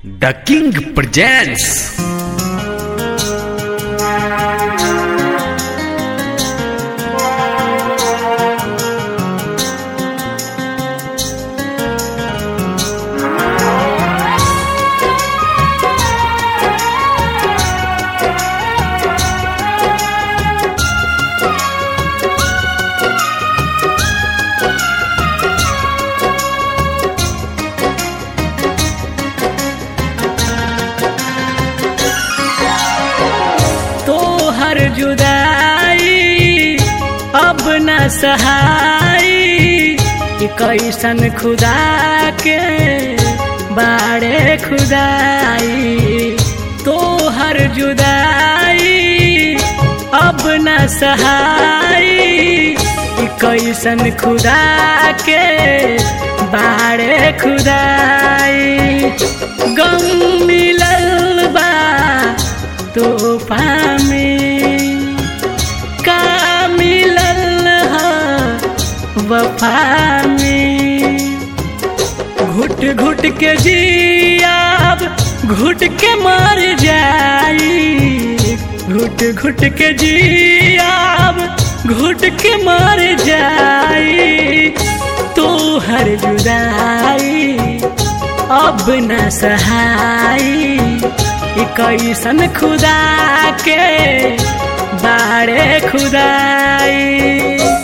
The King presents. तो हर जुदाई अब न सहाई कि कैसन खुदा के बाड़े खुदाई तो हर जुदाई अब न सहाई कि कैसन खुदा के बाड़े खुदाई गम मिलल बा तोहफा में का मिलल ह वफा में घुट घुट के जियाब घुट के मर जाई घुट घुट के जियाब घुट के मर जाई तो हर जुदाई अब न सहाई ई कैसन खुदा के बाड़े खुदाई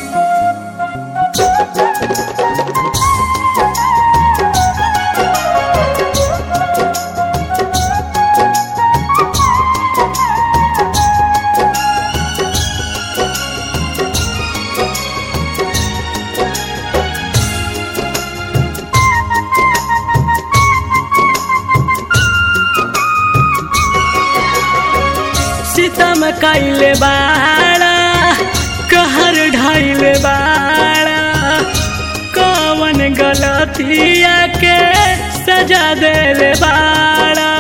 सितम कैले बाड़ा कहर ढाइले बाड़ा कवन गलतिया के सजा देले बाड़ा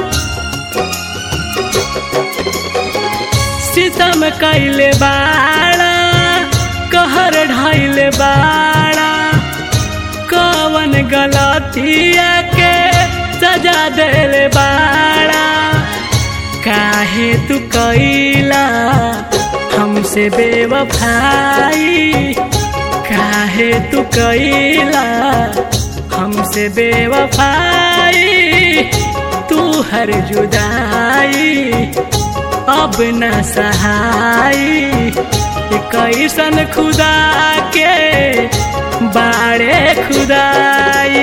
सितम कैले बाड़ा कहर ढाइले बाड़ा कवन गलतिया के सजा देले बाड़ा काहे तू कैला हमसे बेवफाई काहे तू कैला हमसे बेवफाई तू हर जुदाई अब न सहाई ई कैसन खुदा के बाड़े खुदाई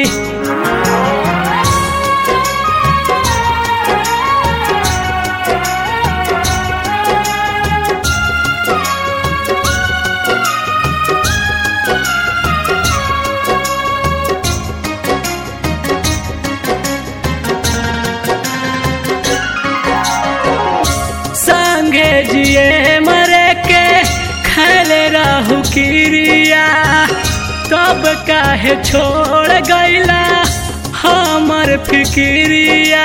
संगे जिए मरे के खैले रहू किरिया तब काहे छोड़ गईला हमर फिकिरिया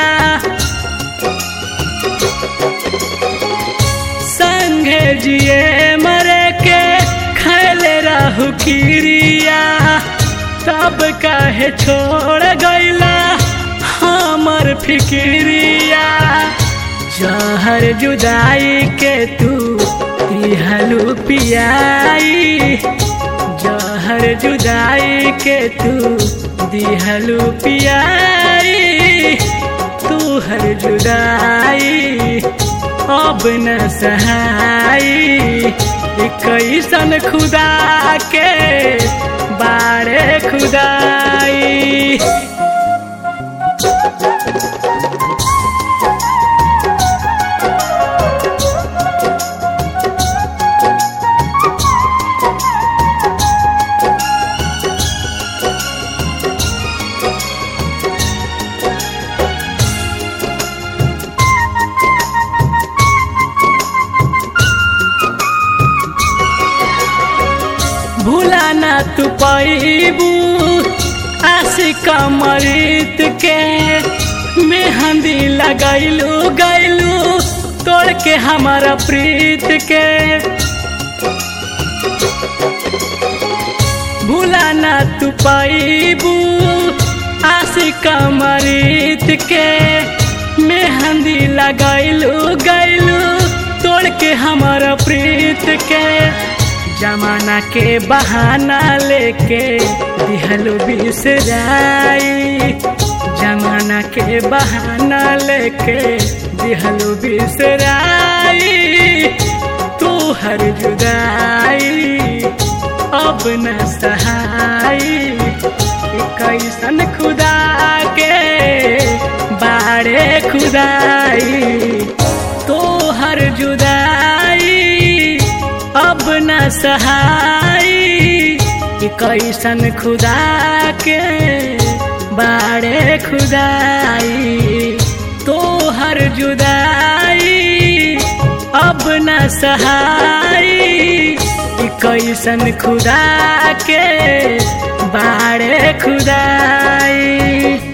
संगे जिए मरे के खैले रहू किरिया तब काहे छोड़ गईला हमर फिकिरिया जहर जुदाई के तू दिहलू पियाई जहर जुदाई के तू दिहलू पियाई तू हर जुदाई अब न सहाई ई कैसन खुदा के बारे खुदाई भूला ना तू पैबू आशिक मरीत के मेहंदी लगैलू गैलू तोड़ के हमारा प्रीत के भूला ना तू पैबू आशिक मरीत के मेहंदी लगैलू गैलू तोड़ के हमारा प्रीत के जमाना के बहाना लेके दिहलू बिसराई जमाना के बहाना लेके दिहलू बिसराई तू हर जुदाई अब न सहाई कैसन खुदा के बारे खुदाई तो हर जुदाई अब न सहाई कैसन खुदा के बारे खुदाई तो हर जुदाई अब न सहाई कैसन खुदा के बारे खुदाई